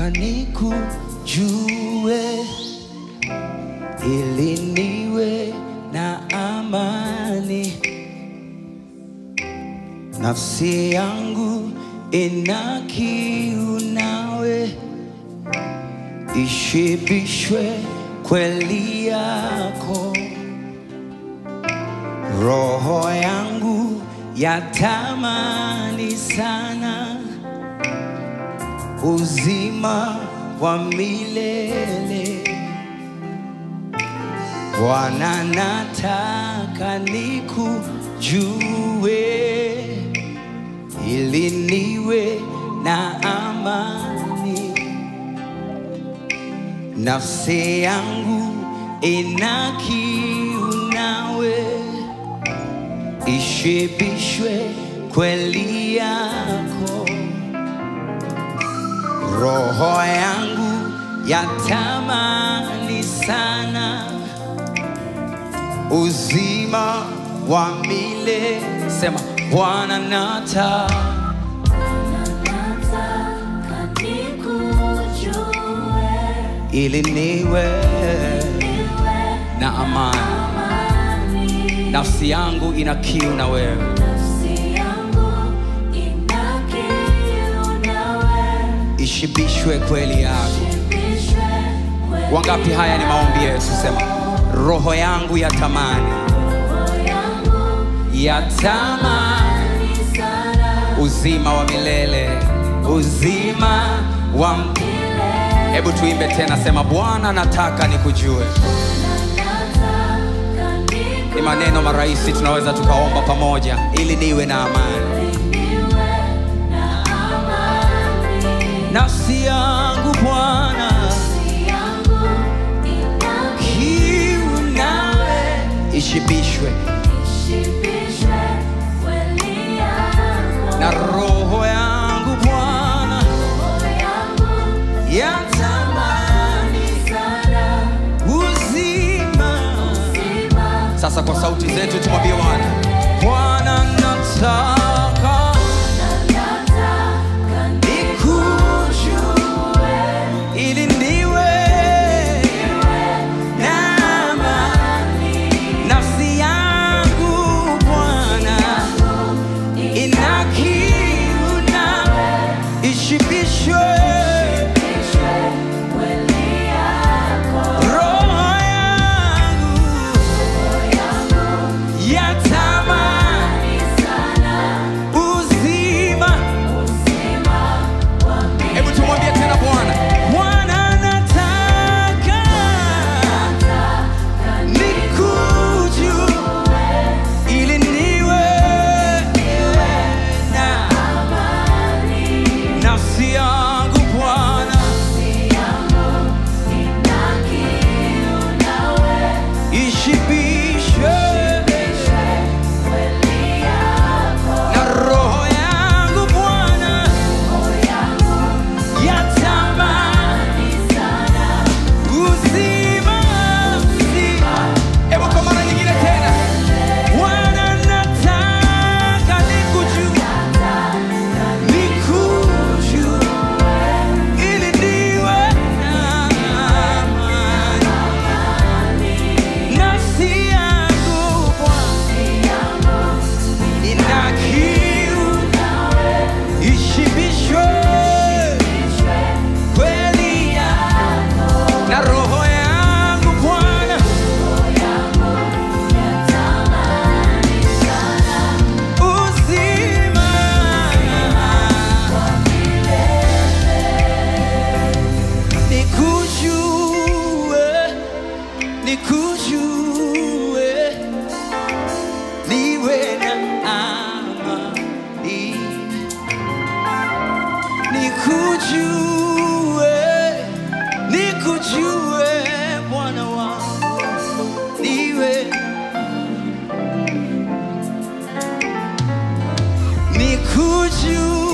nataka nikujue ili niwe na amani. Nafsi yangu ina kiu nawe, ishibishwe kweli yako. Roho yangu yatamani sana uzima wa milele. Bwana, nataka nikujue ili niwe na amani. Nafsi yangu ina kiu nawe, ishibishwe kweli yako. Roho yangu yatamani sana uzima wa milele. Sema Bwana, nataka Nataka nikujue ili niwe niwe na amani. amani. Nafsi yangu ina kiu na wewe, Nafsi yangu ina kiu nawe, ishibishwe kweli yako. shibishwe kweli Wangapi? Haya ni maombi yetu. Sema roho yangu yatamani, roho yangu yatamani ni sana uzima wa milele, uzima wa m- milele. Hebu tuimbe tena, sema Bwana, nataka nikujue. Nataka Ni maneno marahisi, tunaweza tukaomba pamoja, ili niwe na amani. niwe na amani. Nafsi yangu Bwana, Nafsi yangu ina kiu nawe, ishibishwe ishibishwe kweli yako. na roho yangu Bwana, Roho yangu yatamani sana uzima. uzima. Sasa kwa sauti zetu tumwambie Bwana, Bwana nataka Nataka nikujue ili niwe na amani. Nafsi yangu Bwana ina kiu nawe, ishibishwe ishibishwe kweli yako. roho yangu Roho yangu yatamani ni sana uzima. uzima wa Hebu tumwambie tena Bwana, Bwana nataka Nataka nikujue ili niwe na amani. nafsi yangu Bwana Nafsi yangu ina kiu nawe, ishibishwe ishibishwe kweli yako. na roho yangu Bwana Roho yangu yatamani ni sana uzima uzima. Hebu kwa mara nyingine tena, Bwana nataka nikujue nikujue ili niwe na amani. Nafsi yangu Bwana ina kiu, ishibishwe kweli yako. na roho yangu Bwana uzima nikujue nikujue niwe na amani nikujue nikujue Bwana wangu niwe nikujue